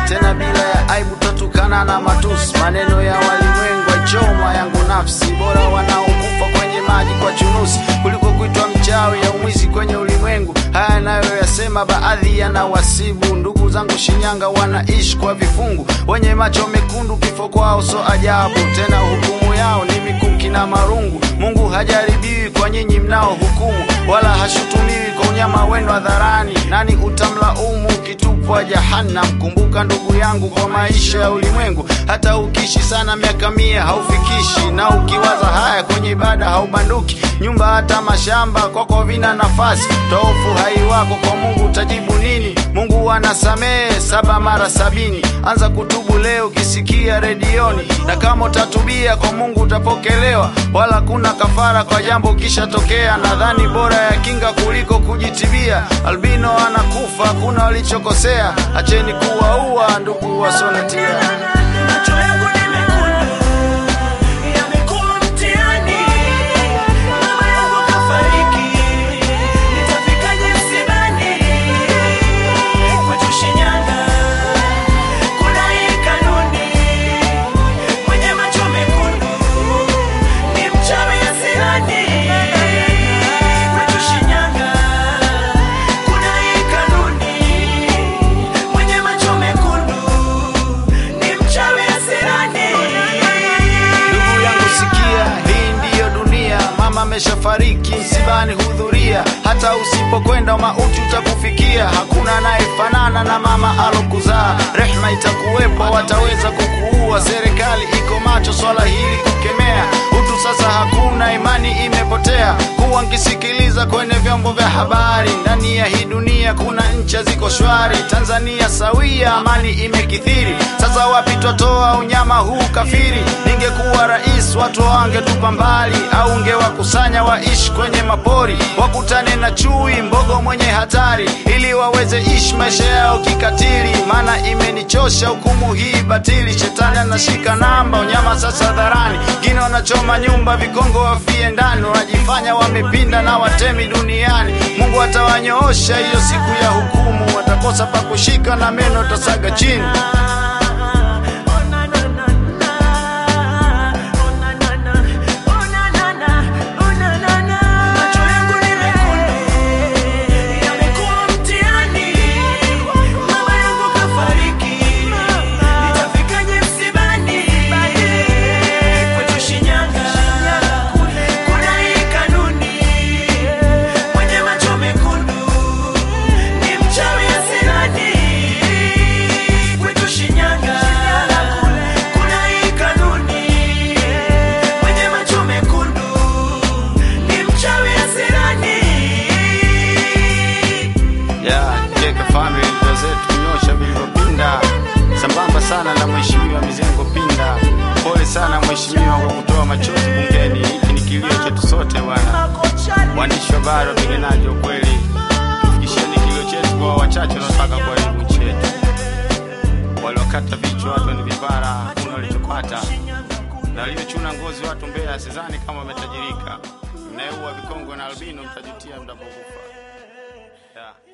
tena bila ya aibu tatukana na matusi maneno ya walimwengu achoma yangu nafsi bora wanaokufa kwenye maji kwa chunusi kuliko kuitwa mchawi ya umwizi kwenye ulimwengu haya nayo yasema baadhi yanawasibu ndugu zangu shinyanga wanaishi kwa vifungu wenye macho mekundu kifo kwao so ajabu tena hukumu yao ni mikuki na marungu mungu hajaribiwi kwa nyinyi mnao hukumu wala hashutumiwi kwa unyama wenu hadharani nani utamlaumu ukitupwa jahannam kumbuka ndugu yangu kwa maisha ya ulimwengu hata ukiishi sana miaka mia haufikishi na ukiwaza haya kwenye ibada haubanduki nyumba hata mashamba kwako vina nafasi tofu hai wako kwa mungu utajibu nini mungu anasamehe saba mara sabini anza kutubu leo ukisikia redioni na kama utatubia kwa mungu utapokelewa wala kuna kafara kwa jambo kishatokea nadhani bora ya kinga kuliko kujitibia albino anakufa kuna walichokosea acheni kuwaua ndugu wasonatia Macho yangu ni mekundu, yamekuwa mtihani. Mama yangu kafariki, nitafikaje msibani? Kwetu Shinyanga kuna hii kanuni, mwenye macho mekundu ni mchawi asirani. Kwetu Shinyanga kuna hii kanuni, mwenye macho mekundu ni mchawi asirani. ndugu yangu sikia hii ndiyo dunia mama ameshafariki msibani hudhuria hata usipokwenda mauti utakufikia hakuna anayefanana na mama alokuzaa rehma itakuwepo wataweza kukuua serikali iko macho swala hili kukemea utu sasa hakuna imani imepotea kuwa nkisikiliza kwenye vyombo vya habari ndani ya hii dunia kuna ncha ziko shwari tanzania sawia amani imekithiri sasa wapi twatoa unyama huu kafiri ningekuwa rais watu wangetupa mbali au ungewakusanya waishi kwenye mapori wakutane na chui mbogo mwenye hatari ili waweze ishi maisha yao kikatili maana imenichosha hukumu hii batili shetani anashika namba unyama sasa dharani ngine wanachoma nyumba vikongo wafie ndani wanajifanya wamepinda na watemi duniani mungu atawanyoosha hiyo siku ya hukumu watakosa pa kushika na meno tasaga chini Macho yangu ni mekundu, yamekuwa mtihani. Mama yangu kafariki, nitafikaje msibani? Kwetu Shinyanga kuna hii kanuni, mwenye macho mekundu ni mchawi asirani. Kwetu Shinyanga kuna hii kanuni, mwenye macho mekundu ni mchawi asirani. ya jeka family ndio zetu kunyosha vilivyopinda sambamba sana na mheshimiwa mizengo pinda pole sana mheshimiwa kwa kutoa machozi bungeni hiki ni kilio chetu sote bwana waandishi wa habari wapiganaji wa kweli tufikisheni kilio chetu kwa wachache wanaotaka kuharibu nchi yetu waliokata vichwa watu ni vipara hakuna walichopata na waliochuna ngozi watu mbea sidhani kama wametajirika mnayeua vikongo na albino mtajutia mtapokufa yeah.